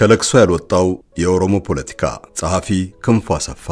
ከለቅሶ ያልወጣው የኦሮሞ ፖለቲካ ጸሐፊ ክንፉ አሰፋ።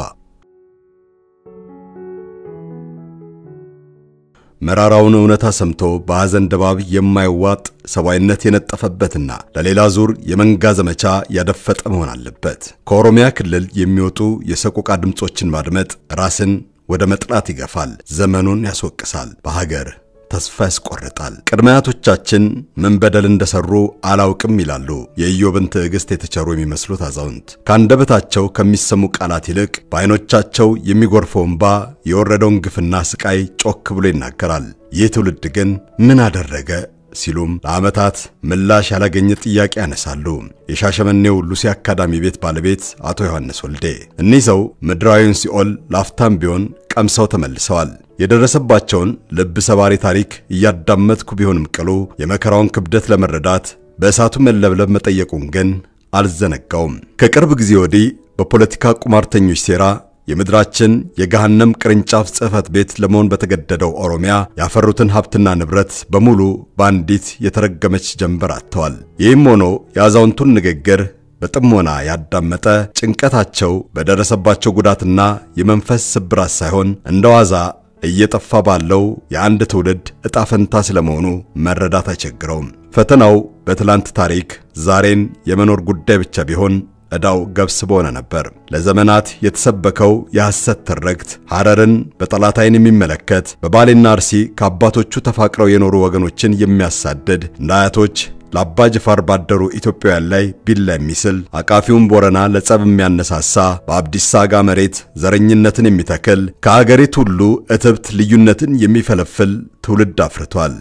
መራራውን እውነታ ሰምቶ በሐዘን ድባብ የማይዋጥ ሰብአዊነት የነጠፈበትና ለሌላ ዙር የመንጋ ዘመቻ ያደፈጠ መሆን አለበት። ከኦሮሚያ ክልል የሚወጡ የሰቆቃ ድምፆችን ማድመጥ ራስን ወደ መጥላት ይገፋል፣ ዘመኑን ያስወቅሳል፣ በሀገር ተስፋ ያስቆርጣል። ቅድመ አያቶቻችን ምን በደል እንደሰሩ አላውቅም ይላሉ የኢዮብን ትዕግሥት የተቸሩ የሚመስሉት አዛውንት። ከአንደበታቸው ከሚሰሙ ቃላት ይልቅ በዐይኖቻቸው የሚጎርፈው እንባ የወረደውን ግፍና ስቃይ ጮክ ብሎ ይናገራል። ይህ ትውልድ ግን ምን አደረገ ሲሉም ለዓመታት ምላሽ ያላገኘ ጥያቄ ያነሳሉ። የሻሸመኔው ሉሲ አካዳሚ ቤት ባለቤት አቶ ዮሐንስ ወልዴ እኒህ ሰው ምድራዊውን ሲኦል ላፍታም ቢሆን ቀምሰው ተመልሰዋል። የደረሰባቸውን ልብ ሰባሪ ታሪክ እያዳመጥኩ ቢሆንም ቅሉ የመከራውን ክብደት ለመረዳት በእሳቱ መለብለብ መጠየቁን ግን አልዘነጋውም። ከቅርብ ጊዜ ወዲህ በፖለቲካ ቁማርተኞች ሴራ የምድራችን የገሃነም ቅርንጫፍ ጽሕፈት ቤት ለመሆን በተገደደው ኦሮሚያ ያፈሩትን ሀብትና ንብረት በሙሉ በአንዲት የተረገመች ጀንበር አጥተዋል። ይህም ሆኖ የአዛውንቱን ንግግር በጥሞና ያዳመጠ ጭንቀታቸው በደረሰባቸው ጉዳትና የመንፈስ ስብራት ሳይሆን እንደ ዋዛ እየጠፋ ባለው የአንድ ትውልድ ዕጣ ፈንታ ስለመሆኑ መረዳት አይቸግረውም። ፈተናው በትላንት ታሪክ ዛሬን የመኖር ጉዳይ ብቻ ቢሆን ዕዳው ገብስ በሆነ ነበር። ለዘመናት የተሰበከው የሐሰት ትርክት ሐረርን በጠላት ዓይን የሚመለከት በባሌና አርሲ ከአባቶቹ ተፋቅረው የኖሩ ወገኖችን የሚያሳድድ እንደ አያቶች ለአባ ጅፋር ባደሩ ኢትዮጵያውያን ላይ ቢላ የሚስል አቃፊውን ቦረና ለጸብ የሚያነሳሳ በአብዲሳ አጋ መሬት ዘረኝነትን የሚተክል ከአገሪቱ ሁሉ እትብት ልዩነትን የሚፈለፍል ትውልድ አፍርቷል።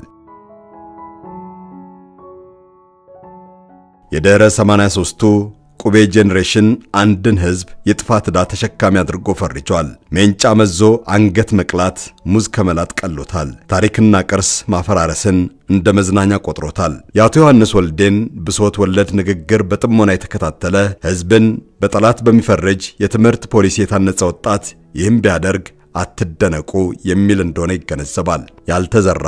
የድኅረ 83ቱ ቁቤ ጄኔሬሽን አንድን ሕዝብ የጥፋት ዕዳ ተሸካሚ አድርጎ ፈርጇል። ሜንጫ መዞ አንገት መቅላት ሙዝ ከመላጥ ቀሎታል። ታሪክና ቅርስ ማፈራረስን እንደ መዝናኛ ቆጥሮታል። የአቶ ዮሐንስ ወልዴን ብሶት ወለድ ንግግር በጥሞና የተከታተለ ሕዝብን በጠላት በሚፈረጅ የትምህርት ፖሊሲ የታነጸ ወጣት ይህም ቢያደርግ አትደነቁ የሚል እንደሆነ ይገነዘባል። ያልተዘራ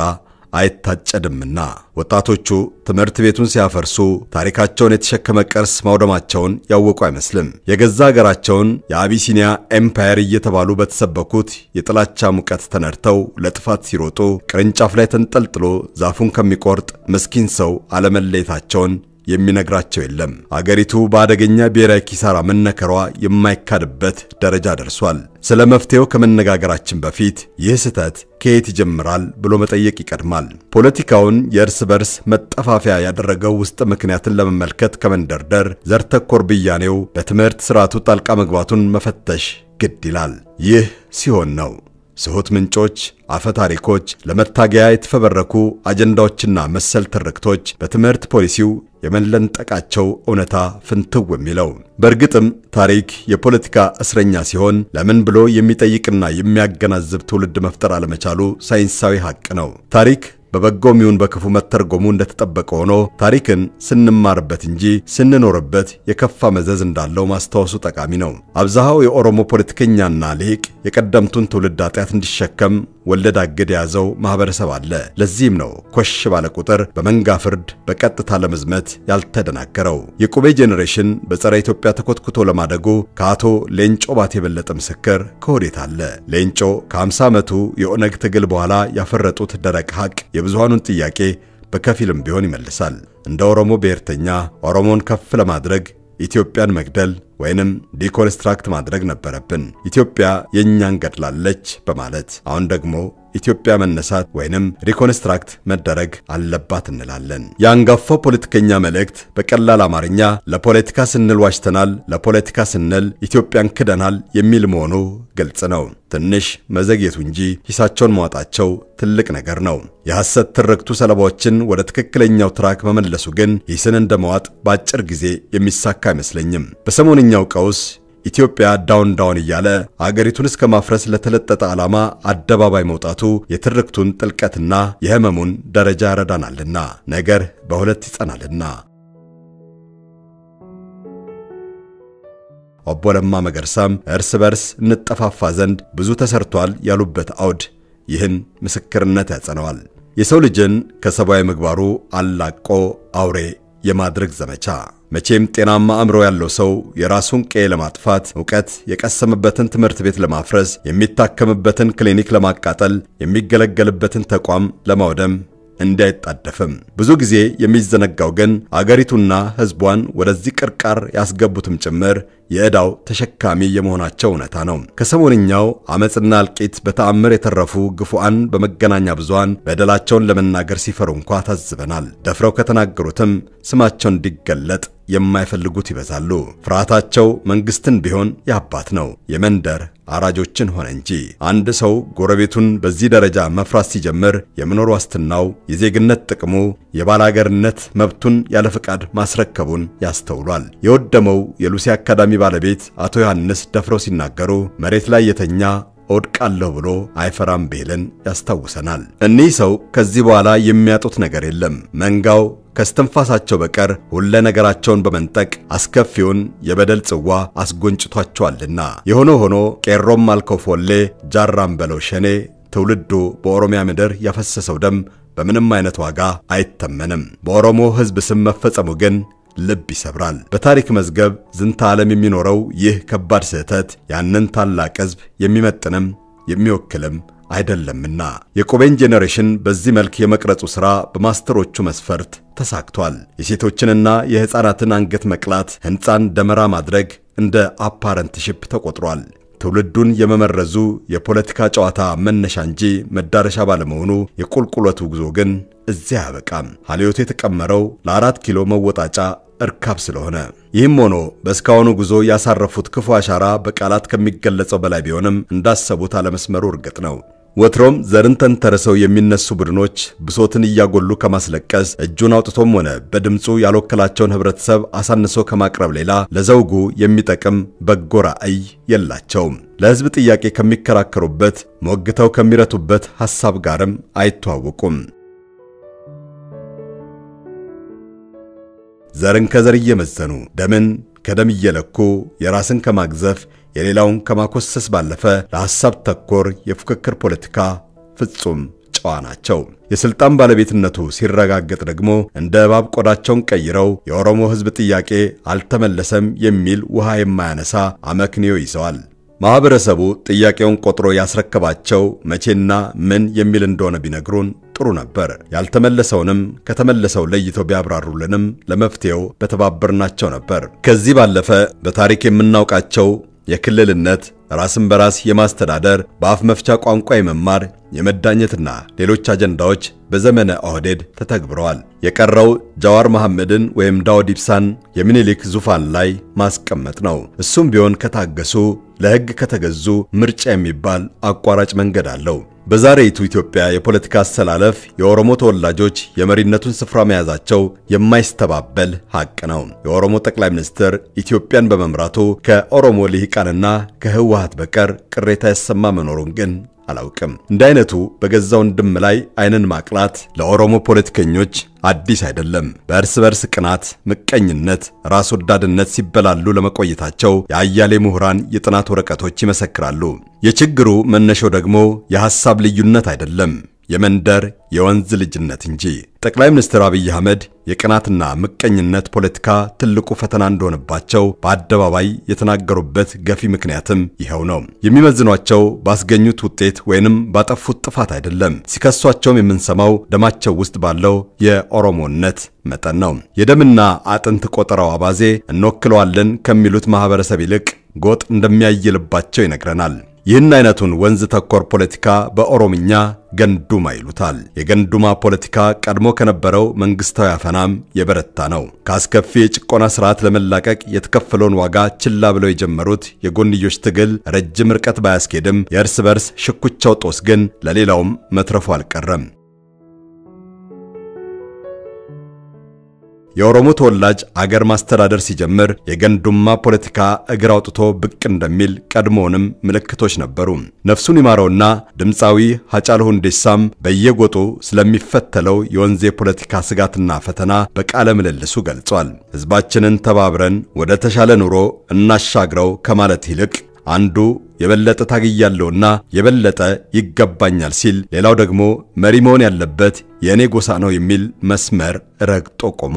አይታጨድምና ወጣቶቹ ትምህርት ቤቱን ሲያፈርሱ ታሪካቸውን የተሸከመ ቅርስ ማውደማቸውን ያወቁ አይመስልም። የገዛ አገራቸውን የአቢሲኒያ ኤምፓየር እየተባሉ በተሰበኩት የጥላቻ ሙቀት ተነድተው ለጥፋት ሲሮጡ ቅርንጫፍ ላይ ተንጠልጥሎ ዛፉን ከሚቆርጥ ምስኪን ሰው አለመለየታቸውን የሚነግራቸው የለም። አገሪቱ በአደገኛ ብሔራዊ ኪሳራ መነከሯ የማይካድበት ደረጃ ደርሷል። ስለ መፍትሄው ከመነጋገራችን በፊት ይህ ስህተት ከየት ይጀምራል ብሎ መጠየቅ ይቀድማል። ፖለቲካውን የእርስ በርስ መጠፋፊያ ያደረገው ውስጥ ምክንያትን ለመመልከት ከመንደርደር ዘር ተኮር ብያኔው በትምህርት ስርዓቱ ጣልቃ መግባቱን መፈተሽ ግድ ይላል። ይህ ሲሆን ነው ስሁት ምንጮች፣ አፈ ታሪኮች፣ ለመታገያ የተፈበረኩ አጀንዳዎችና መሰል ትርክቶች በትምህርት ፖሊሲው የመለንጠቃቸው እውነታ ፍንትው የሚለው። በእርግጥም ታሪክ የፖለቲካ እስረኛ ሲሆን ለምን ብሎ የሚጠይቅና የሚያገናዝብ ትውልድ መፍጠር አለመቻሉ ሳይንሳዊ ሐቅ ነው። ታሪክ በበጎም ይሁን በክፉ መተርጎሙ እንደተጠበቀ ሆኖ ታሪክን ስንማርበት እንጂ ስንኖርበት የከፋ መዘዝ እንዳለው ማስታወሱ ጠቃሚ ነው። አብዛሃው የኦሮሞ ፖለቲከኛና ሊቅ የቀደምቱን ትውልድ ኃጢአት እንዲሸከም ወለድ አግድ የያዘው ማህበረሰብ አለ። ለዚህም ነው ኮሽ ባለ ቁጥር በመንጋ ፍርድ በቀጥታ ለመዝመት ያልተደናገረው። የቁቤ ጄኔሬሽን በጸረ ኢትዮጵያ ተኮትኩቶ ለማደጉ ከአቶ ሌንጮ ባቴ የበለጠ ምስክር ከወዴት አለ? ሌንጮ ከ50 ዓመቱ የኦነግ ትግል በኋላ ያፈረጡት ደረቅ ሐቅ የብዙሃኑን ጥያቄ በከፊልም ቢሆን ይመልሳል። እንደ ኦሮሞ ብሔርተኛ ኦሮሞን ከፍ ለማድረግ ኢትዮጵያን መግደል ወይንም ዲኮንስትራክት ማድረግ ነበረብን። ኢትዮጵያ የእኛን ገድላለች በማለት አሁን ደግሞ ኢትዮጵያ መነሳት ወይንም ሪኮንስትራክት መደረግ አለባት እንላለን። የአንጋፋው ፖለቲከኛ መልእክት በቀላል አማርኛ ለፖለቲካ ስንል ዋሽተናል፣ ለፖለቲካ ስንል ኢትዮጵያን ክደናል የሚል መሆኑ ግልጽ ነው። ትንሽ መዘግየቱ እንጂ ሂሳቸውን ማውጣቸው ትልቅ ነገር ነው። የሐሰት ትርክቱ ሰለባዎችን ወደ ትክክለኛው ትራክ መመለሱ ግን ሂስን እንደመዋጥ በአጭር ጊዜ የሚሳካ አይመስለኝም። በሰሞንኛው ቀውስ ኢትዮጵያ ዳውን ዳውን እያለ አገሪቱን እስከ ማፍረስ ለተለጠጠ ዓላማ አደባባይ መውጣቱ የትርክቱን ጥልቀትና የሕመሙን ደረጃ ያረዳናልና ነገር በሁለት ይጸናልና። ኦቦ ለማ መገርሳም እርስ በርስ እንጠፋፋ ዘንድ ብዙ ተሰርቷል ያሉበት አውድ ይህን ምስክርነት ያጸነዋል። የሰው ልጅን ከሰብአዊ ምግባሩ አላቆ አውሬ የማድረግ ዘመቻ መቼም ጤናማ አእምሮ ያለው ሰው የራሱን ቀዬ ለማጥፋት እውቀት የቀሰመበትን ትምህርት ቤት ለማፍረስ የሚታከምበትን ክሊኒክ ለማቃጠል የሚገለገልበትን ተቋም ለማውደም እንዳይጣደፍም። ብዙ ጊዜ የሚዘነጋው ግን አገሪቱና ሕዝቧን ወደዚህ ቅርቃር ያስገቡትም ጭምር የዕዳው ተሸካሚ የመሆናቸው እውነታ ነው። ከሰሞንኛው አመፅና እልቂት በተአምር የተረፉ ግፉዓን በመገናኛ ብዙሃን በደላቸውን ለመናገር ሲፈሩ እንኳ ታዝበናል። ደፍረው ከተናገሩትም ስማቸው እንዲገለጥ የማይፈልጉት ይበዛሉ። ፍርሃታቸው መንግስትን ቢሆን የአባት ነው፣ የመንደር አራጆችን ሆነ እንጂ። አንድ ሰው ጎረቤቱን በዚህ ደረጃ መፍራት ሲጀምር የመኖር ዋስትናው፣ የዜግነት ጥቅሙ፣ የባላገርነት መብቱን ያለ ፈቃድ ማስረከቡን ያስተውሏል። የወደመው የሉሲ አካዳሚ ባለቤት አቶ ዮሐንስ ደፍረው ሲናገሩ መሬት ላይ የተኛ እወድቃለሁ ብሎ አይፈራም ብሂልን ያስታውሰናል። እኒህ ሰው ከዚህ በኋላ የሚያጡት ነገር የለም። መንጋው ከስተንፋሳቸው በቀር ሁለ ነገራቸውን በመንጠቅ አስከፊውን የበደል ጽዋ አስጎንጭቷቸዋልና። የሆነ ሆኖ ቄሮም አልከው ፎሌ፣ ጃራም በለው ሸኔ ትውልዱ በኦሮሚያ ምድር ያፈሰሰው ደም በምንም አይነት ዋጋ አይተመንም። በኦሮሞ ሕዝብ ስም መፈጸሙ ግን ልብ ይሰብራል። በታሪክ መዝገብ ዝንተ ዓለም የሚኖረው ይህ ከባድ ስህተት ያንን ታላቅ ሕዝብ የሚመጥንም የሚወክልም አይደለምና የቆቤን ጄኔሬሽን በዚህ መልክ የመቅረጹ ሥራ በማስተሮቹ መስፈርት ተሳክቷል። የሴቶችንና የሕፃናትን አንገት መቅላት፣ ሕንፃን ደመራ ማድረግ እንደ አፓረንትሺፕ ተቆጥሯል። ትውልዱን የመመረዙ የፖለቲካ ጨዋታ መነሻ እንጂ መዳረሻ ባለመሆኑ የቁልቁለቱ ጉዞ ግን እዚያ አያበቃም። ሀልዮቱ የተቀመረው ለአራት ኪሎ መወጣጫ እርካብ ስለሆነ ይህም ሆኖ በእስካሁኑ ጉዞ ያሳረፉት ክፉ አሻራ በቃላት ከሚገለጸው በላይ ቢሆንም እንዳሰቡት አለመስመሩ እርግጥ ነው። ወትሮም ዘርን ተንተርሰው የሚነሱ ቡድኖች ብሶትን እያጎሉ ከማስለቀስ እጁን አውጥቶም ሆነ በድምፁ ያልወከላቸውን ህብረተሰብ አሳንሶ ከማቅረብ ሌላ ለዘውጉ የሚጠቅም በጎ ራዕይ የላቸውም። ለህዝብ ጥያቄ ከሚከራከሩበት ሞግተው ከሚረቱበት ሐሳብ ጋርም አይተዋወቁም። ዘርን ከዘር እየመዘኑ ደምን ከደም እየለኩ የራስን ከማግዘፍ የሌላውን ከማኮሰስ ባለፈ ለሐሳብ ተኮር የፉክክር ፖለቲካ ፍጹም ጨዋ ናቸው። የሥልጣን ባለቤትነቱ ሲረጋገጥ ደግሞ እንደ እባብ ቆዳቸውን ቀይረው የኦሮሞ ሕዝብ ጥያቄ አልተመለሰም የሚል ውሃ የማያነሳ አመክንዮ ይዘዋል። ማኅበረሰቡ ጥያቄውን ቆጥሮ ያስረከባቸው መቼና ምን የሚል እንደሆነ ቢነግሩን ጥሩ ነበር። ያልተመለሰውንም ከተመለሰው ለይተው ቢያብራሩልንም ለመፍትሄው በተባበርናቸው ነበር። ከዚህ ባለፈ በታሪክ የምናውቃቸው የክልልነት ራስን በራስ የማስተዳደር በአፍ መፍቻ ቋንቋ የመማር የመዳኘትና ሌሎች አጀንዳዎች በዘመነ ኦህዴድ ተተግብረዋል። የቀረው ጃዋር መሐመድን ወይም ዳውድ ኢብሳን የሚኒሊክ ዙፋን ላይ ማስቀመጥ ነው። እሱም ቢሆን ከታገሱ፣ ለሕግ ከተገዙ ምርጫ የሚባል አቋራጭ መንገድ አለው። በዛሬይቱ ኢትዮጵያ የፖለቲካ አሰላለፍ የኦሮሞ ተወላጆች የመሪነቱን ስፍራ መያዛቸው የማይስተባበል ሐቅ ነው። የኦሮሞ ጠቅላይ ሚኒስትር ኢትዮጵያን በመምራቱ ከኦሮሞ ልሂቃንና ከህወሓት በቀር ቅሬታ ያሰማ መኖሩን ግን አላውቅም። እንደ አይነቱ በገዛ ወንድም ላይ ዓይንን ማቅላት ለኦሮሞ ፖለቲከኞች አዲስ አይደለም። በእርስ በርስ ቅናት፣ ምቀኝነት፣ ራስ ወዳድነት ሲበላሉ ለመቆየታቸው የአያሌ ምሁራን የጥናት ወረቀቶች ይመሰክራሉ። የችግሩ መነሻው ደግሞ የሐሳብ ልዩነት አይደለም የመንደር የወንዝ ልጅነት እንጂ። ጠቅላይ ሚኒስትር አብይ አህመድ የቅናትና ምቀኝነት ፖለቲካ ትልቁ ፈተና እንደሆነባቸው በአደባባይ የተናገሩበት ገፊ ምክንያትም ይኸው ነው። የሚመዝኗቸው ባስገኙት ውጤት ወይንም ባጠፉት ጥፋት አይደለም። ሲከሷቸውም የምንሰማው ደማቸው ውስጥ ባለው የኦሮሞነት መጠን ነው። የደምና አጥንት ቆጠራው አባዜ እንወክለዋለን ከሚሉት ማህበረሰብ ይልቅ ጎጥ እንደሚያይልባቸው ይነግረናል። ይህን አይነቱን ወንዝ ተኮር ፖለቲካ በኦሮምኛ ገንዱማ ይሉታል። የገንዱማ ፖለቲካ ቀድሞ ከነበረው መንግስታዊ አፈናም የበረታ ነው። ከአስከፊ የጭቆና ስርዓት ለመላቀቅ የተከፈለውን ዋጋ ችላ ብለው የጀመሩት የጎንዮሽ ትግል ረጅም ርቀት ባያስኬድም የእርስ በርስ ሽኩቻው ጦስ ግን ለሌላውም መትረፉ አልቀረም። የኦሮሞ ተወላጅ አገር ማስተዳደር ሲጀምር የገንዱማ ፖለቲካ እግር አውጥቶ ብቅ እንደሚል ቀድሞውንም ምልክቶች ነበሩ። ነፍሱን ይማረውና ድምፃዊ ሀጫሉ ሁንዴሳም በየጎጡ ስለሚፈተለው የወንዝ የፖለቲካ ስጋትና ፈተና በቃለ ምልልሱ ገልጿል። ሕዝባችንን ተባብረን ወደ ተሻለ ኑሮ እናሻግረው ከማለት ይልቅ አንዱ የበለጠ ታግያለሁና የበለጠ ይገባኛል ሲል፣ ሌላው ደግሞ መሪ መሆን ያለበት የእኔ ጎሳ ነው የሚል መስመር ረግጦ ቆሟል።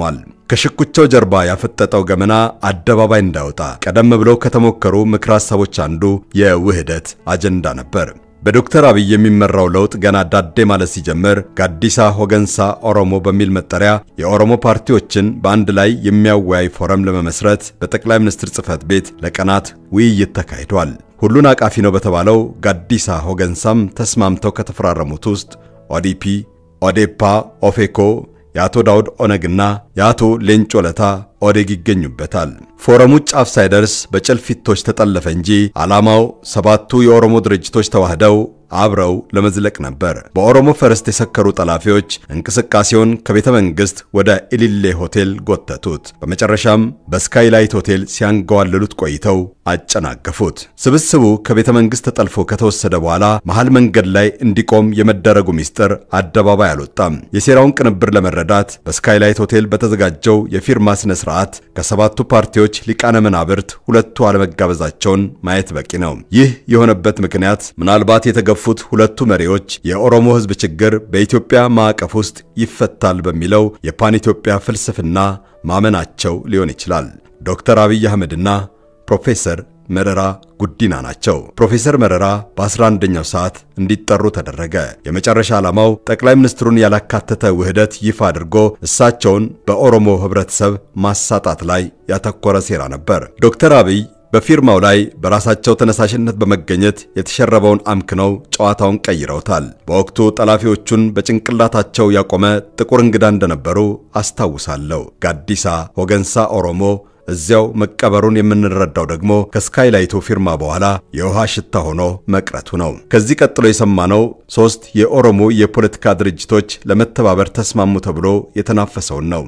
ከሽኩቻው ጀርባ ያፈጠጠው ገመና አደባባይ እንዳይወጣ ቀደም ብለው ከተሞከሩ ምክረ ሐሳቦች አንዱ የውህደት አጀንዳ ነበር። በዶክተር አብይ የሚመራው ለውጥ ገና ዳዴ ማለት ሲጀምር ጋዲሳ ሆገንሳ ኦሮሞ በሚል መጠሪያ የኦሮሞ ፓርቲዎችን በአንድ ላይ የሚያወያይ ፎረም ለመመስረት በጠቅላይ ሚኒስትር ጽሕፈት ቤት ለቀናት ውይይት ተካሂዷል። ሁሉን አቃፊ ነው በተባለው ጋዲሳ ሆገንሳም ተስማምተው ከተፈራረሙት ውስጥ ኦዲፒ፣ ኦዴፓ፣ ኦፌኮ የአቶ ዳውድ ኦነግና የአቶ ሌንጮ ለታ ኦዴግ ይገኙበታል። ፎረሙ ጫፍ ሳይደርስ በጭልፊቶች ተጠለፈ እንጂ ዓላማው ሰባቱ የኦሮሞ ድርጅቶች ተዋህደው አብረው ለመዝለቅ ነበር። በኦሮሞ ፈረስት የሰከሩ ጠላፊዎች እንቅስቃሴውን ከቤተ መንግሥት ወደ ኢሊሌ ሆቴል ጎተቱት። በመጨረሻም በስካይላይት ሆቴል ሲያንገዋልሉት ቆይተው አጨናገፉት። ስብስቡ ከቤተ መንግሥት ተጠልፎ ከተወሰደ በኋላ መሃል መንገድ ላይ እንዲቆም የመደረጉ ሚስጥር አደባባይ አልወጣም። የሴራውን ቅንብር ለመረዳት በስካይላይት ሆቴል በተዘጋጀው የፊርማ ስነ ስርዓት ከሰባቱ ፓርቲዎች ሊቃነ መናብርት ሁለቱ አለመጋበዛቸውን ማየት በቂ ነው። ይህ የሆነበት ምክንያት ምናልባት የተገፉት ሁለቱ መሪዎች የኦሮሞ ሕዝብ ችግር በኢትዮጵያ ማዕቀፍ ውስጥ ይፈታል በሚለው የፓን ኢትዮጵያ ፍልስፍና ማመናቸው ሊሆን ይችላል። ዶክተር አብይ አህመድና ፕሮፌሰር መረራ ጉዲና ናቸው። ፕሮፌሰር መረራ በ11ኛው ሰዓት እንዲጠሩ ተደረገ። የመጨረሻ ዓላማው ጠቅላይ ሚኒስትሩን ያላካተተ ውህደት ይፋ አድርጎ እሳቸውን በኦሮሞ ህብረተሰብ ማሳጣት ላይ ያተኮረ ሴራ ነበር። ዶክተር አብይ በፊርማው ላይ በራሳቸው ተነሳሽነት በመገኘት የተሸረበውን አምክነው ጨዋታውን ቀይረውታል። በወቅቱ ጠላፊዎቹን በጭንቅላታቸው ያቆመ ጥቁር እንግዳ እንደነበሩ አስታውሳለሁ። ጋዲሳ ሆገንሳ ኦሮሞ እዚያው መቀበሩን የምንረዳው ደግሞ ከስካይላይቱ ፊርማ በኋላ የውሃ ሽታ ሆኖ መቅረቱ ነው። ከዚህ ቀጥሎ የሰማነው ሦስት የኦሮሞ የፖለቲካ ድርጅቶች ለመተባበር ተስማሙ ተብሎ የተናፈሰውን ነው።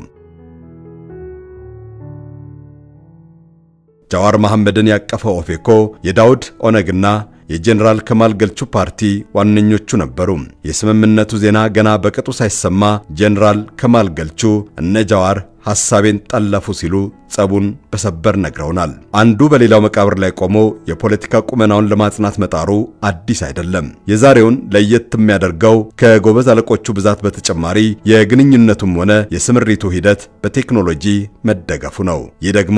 ጃዋር መሐመድን ያቀፈው ኦፌኮ የዳውድ ኦነግና የጄኔራል ከማል ገልቹ ፓርቲ ዋነኞቹ ነበሩ። የስምምነቱ ዜና ገና በቅጡ ሳይሰማ ጄኔራል ከማል ገልቹ እነ ጃዋር ሐሳቤን ጠለፉ ሲሉ ጸቡን በሰበር ነግረውናል። አንዱ በሌላው መቃብር ላይ ቆሞ የፖለቲካ ቁመናውን ለማጽናት መጣሩ አዲስ አይደለም። የዛሬውን ለየት የሚያደርገው ከጎበዝ አለቆቹ ብዛት በተጨማሪ የግንኙነቱም ሆነ የስምሪቱ ሂደት በቴክኖሎጂ መደገፉ ነው። ይህ ደግሞ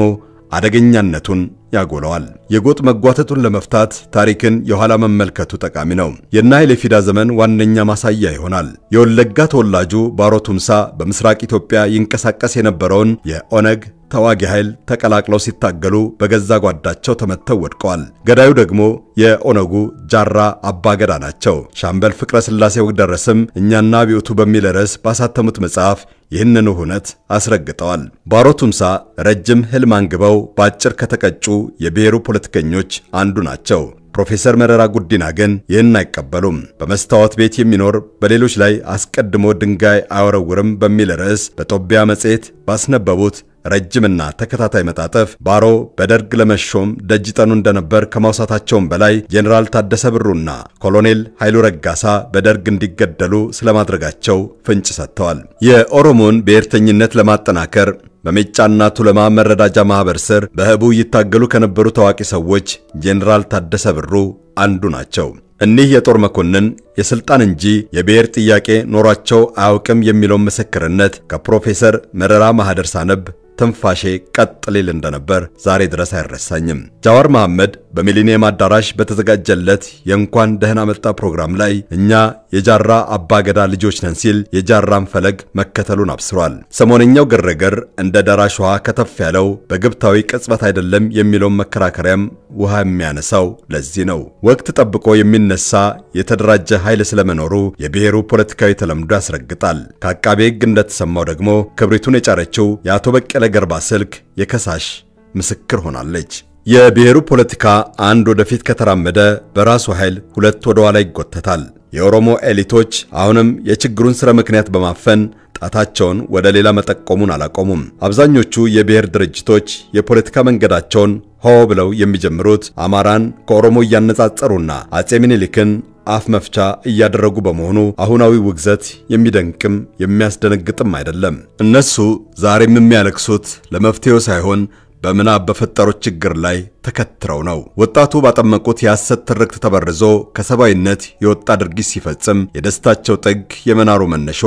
አደገኛነቱን ያጎለዋል። የጎጥ መጓተቱን ለመፍታት ታሪክን የኋላ መመልከቱ ጠቃሚ ነው። የእነ ኃይሌ ፊዳ ዘመን ዋነኛ ማሳያ ይሆናል። የወለጋ ተወላጁ ባሮ ቱምሳ በምስራቅ ኢትዮጵያ ይንቀሳቀስ የነበረውን የኦነግ ተዋጊ ኃይል ተቀላቅለው ሲታገሉ በገዛ ጓዳቸው ተመተው ወድቀዋል። ገዳዩ ደግሞ የኦነጉ ጃራ አባገዳ ናቸው። ሻምበል ፍቅረ ሥላሴ ወግደረስም እኛና አብዮቱ በሚል ርዕስ ባሳተሙት መጽሐፍ ይህንኑ እውነት አስረግጠዋል። ባሮ ቱምሳ ረጅም ሕልም አንግበው በአጭር ከተቀጩ የብሔሩ ፖለቲከኞች አንዱ ናቸው። ፕሮፌሰር መረራ ጉዲና ግን ይህን አይቀበሉም። በመስታወት ቤት የሚኖር በሌሎች ላይ አስቀድሞ ድንጋይ አይወረውርም በሚል ርዕስ በጦቢያ መጽሔት ባስነበቡት ረጅምና ተከታታይ መጣጠፍ ባሮ በደርግ ለመሾም ደጅ ጠኑ እንደነበር ከማውሳታቸውም በላይ ጄኔራል ታደሰ ብሩና ኮሎኔል ኃይሉ ረጋሳ በደርግ እንዲገደሉ ስለማድረጋቸው ፍንጭ ሰጥተዋል። የኦሮሞን ብሔርተኝነት ለማጠናከር በሜጫና ቱለማ መረዳጃ ማህበር ስር በህቡ ይታገሉ ከነበሩ ታዋቂ ሰዎች ጄኔራል ታደሰ ብሩ አንዱ ናቸው። እኒህ የጦር መኮንን የስልጣን እንጂ የብሔር ጥያቄ ኖሯቸው አያውቅም የሚለውን ምስክርነት ከፕሮፌሰር መረራ ማህደር ሳነብ ትንፋሼ ቀጥ ሊል እንደነበር ዛሬ ድረስ አይረሳኝም። ጃዋር መሐመድ በሚሊኒየም አዳራሽ በተዘጋጀለት የእንኳን ደህና መጣ ፕሮግራም ላይ እኛ የጃራ አባገዳ ልጆች ነን ሲል የጃራን ፈለግ መከተሉን አብስሯል። ሰሞነኛው ግርግር እንደ ደራሽ ውሃ ከተፍ ያለው በግብታዊ ቅጽበት አይደለም የሚለውን መከራከሪያም ውሃ የሚያነሳው ለዚህ ነው። ወቅት ጠብቆ የሚነሳ የተደራጀ ኃይል ስለመኖሩ የብሔሩ ፖለቲካዊ ተለምዶ ያስረግጣል። ከአቃቤ ሕግ እንደተሰማው ደግሞ ክብሪቱን የጫረችው የአቶ በቀለ ገርባ ስልክ የከሳሽ ምስክር ሆናለች። የብሔሩ ፖለቲካ አንድ ወደፊት ከተራመደ በራሱ ኃይል ሁለት ወደ ኋላ ይጎተታል። የኦሮሞ ኤሊቶች አሁንም የችግሩን ስረ ምክንያት በማፈን ጣታቸውን ወደ ሌላ መጠቆሙን አላቆሙም። አብዛኞቹ የብሔር ድርጅቶች የፖለቲካ መንገዳቸውን ሆ ብለው የሚጀምሩት አማራን ከኦሮሞ እያነጻጸሩና አጼ ምኒልክን አፍ መፍቻ እያደረጉ በመሆኑ አሁናዊ ውግዘት የሚደንቅም የሚያስደነግጥም አይደለም። እነሱ ዛሬም የሚያለቅሱት ለመፍትሄው ሳይሆን በምናብ በፈጠሩት ችግር ላይ ተከትረው ነው። ወጣቱ ባጠመቁት የሐሰት ትርክት ተበርዞ ከሰብአዊነት የወጣ ድርጊት ሲፈጽም የደስታቸው ጥግ የመናሩ መነሾም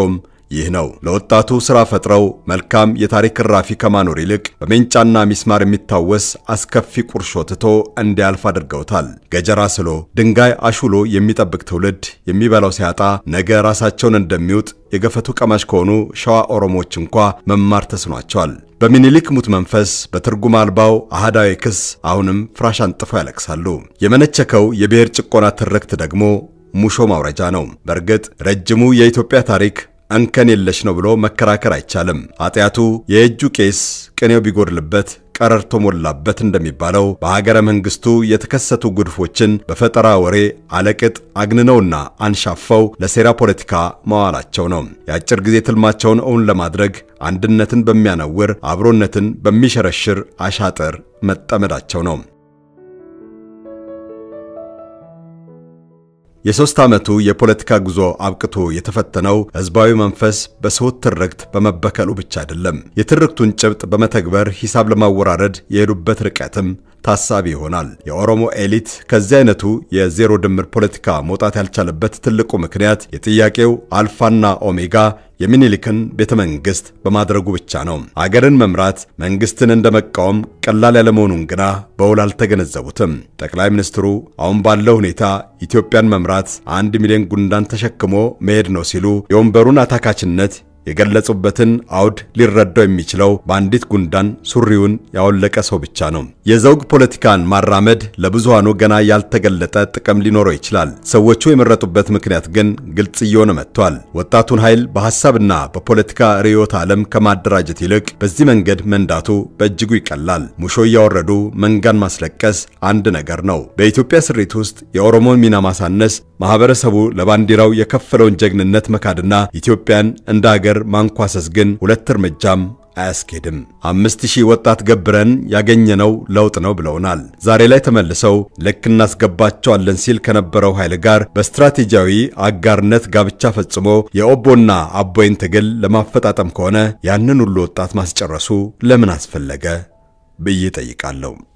ይህ ነው ለወጣቱ ሥራ ፈጥረው መልካም የታሪክ እራፊ ከማኖር ይልቅ በሜንጫና ሚስማር የሚታወስ አስከፊ ቁርሾ ትቶ እንዲያልፍ አድርገውታል። ገጀራ ስሎ ድንጋይ አሹሎ የሚጠብቅ ትውልድ የሚበላው ሲያጣ ነገ ራሳቸውን እንደሚውጥ የገፈቱ ቀማሽ ከሆኑ ሸዋ ኦሮሞዎች እንኳ መማር ተስኗቸዋል። በሚኒሊክ ሙት መንፈስ በትርጉም አልባው አህዳዊ ክስ አሁንም ፍራሽ አንጥፈው ያለቅሳሉ። የመነቸከው የብሔር ጭቆና ትርክት ደግሞ ሙሾ ማውረጃ ነው። በእርግጥ ረጅሙ የኢትዮጵያ ታሪክ እንከን የለሽ ነው ብሎ መከራከር አይቻልም። ኃጢአቱ የእጁ ቄስ ቅኔው ቢጎድልበት ቀረርቶ ሞላበት እንደሚባለው በሀገረ መንግስቱ የተከሰቱ ጉድፎችን በፈጠራ ወሬ አለቅጥ አግንነውና አንሻፈው ለሴራ ፖለቲካ መዋላቸው ነው። የአጭር ጊዜ ትልማቸውን እውን ለማድረግ አንድነትን በሚያነውር አብሮነትን በሚሸረሽር አሻጥር መጠመዳቸው ነው። የሦስት ዓመቱ የፖለቲካ ጉዞ አብቅቶ የተፈተነው ሕዝባዊ መንፈስ በስሁት ትርክት በመበከሉ ብቻ አይደለም። የትርክቱን ጭብጥ በመተግበር ሂሳብ ለማወራረድ የሄዱበት ርቀትም ታሳቢ ይሆናል። የኦሮሞ ኤሊት ከዚህ አይነቱ የዜሮ ድምር ፖለቲካ መውጣት ያልቻለበት ትልቁ ምክንያት የጥያቄው አልፋና ኦሜጋ የሚኒሊክን ቤተ መንግሥት በማድረጉ ብቻ ነው። አገርን መምራት መንግሥትን እንደ መቃወም ቀላል ያለመሆኑን ግና በውል አልተገነዘቡትም። ጠቅላይ ሚኒስትሩ አሁን ባለው ሁኔታ ኢትዮጵያን መምራት አንድ ሚሊዮን ጉንዳን ተሸክሞ መሄድ ነው ሲሉ የወንበሩን አታካችነት የገለጹበትን አውድ ሊረዳው የሚችለው በአንዲት ጉንዳን ሱሪውን ያወለቀ ሰው ብቻ ነው። የዘውግ ፖለቲካን ማራመድ ለብዙሃኑ ገና ያልተገለጠ ጥቅም ሊኖረው ይችላል። ሰዎቹ የመረጡበት ምክንያት ግን ግልጽ እየሆነ መጥቷል። ወጣቱን ኃይል በሐሳብና በፖለቲካ ርዕዮተ ዓለም ከማደራጀት ይልቅ በዚህ መንገድ መንዳቱ በእጅጉ ይቀላል። ሙሾ እያወረዱ መንጋን ማስለቀስ አንድ ነገር ነው። በኢትዮጵያ ስሪት ውስጥ የኦሮሞን ሚና ማሳነስ፣ ማህበረሰቡ ለባንዲራው የከፈለውን ጀግንነት መካድና ኢትዮጵያን እንደ አገር ማንኳሰስ ግን ሁለት እርምጃም አያስኬድም። አምስት ሺህ ወጣት ገብረን ያገኘነው ለውጥ ነው ብለውናል። ዛሬ ላይ ተመልሰው ልክ እናስገባቸዋለን ሲል ከነበረው ኃይል ጋር በስትራቴጂያዊ አጋርነት ጋብቻ ፈጽሞ የኦቦና አቦይን ትግል ለማፈጣጠም ከሆነ ያንን ሁሉ ወጣት ማስጨረሱ ለምን አስፈለገ ብዬ ጠይቃለሁ።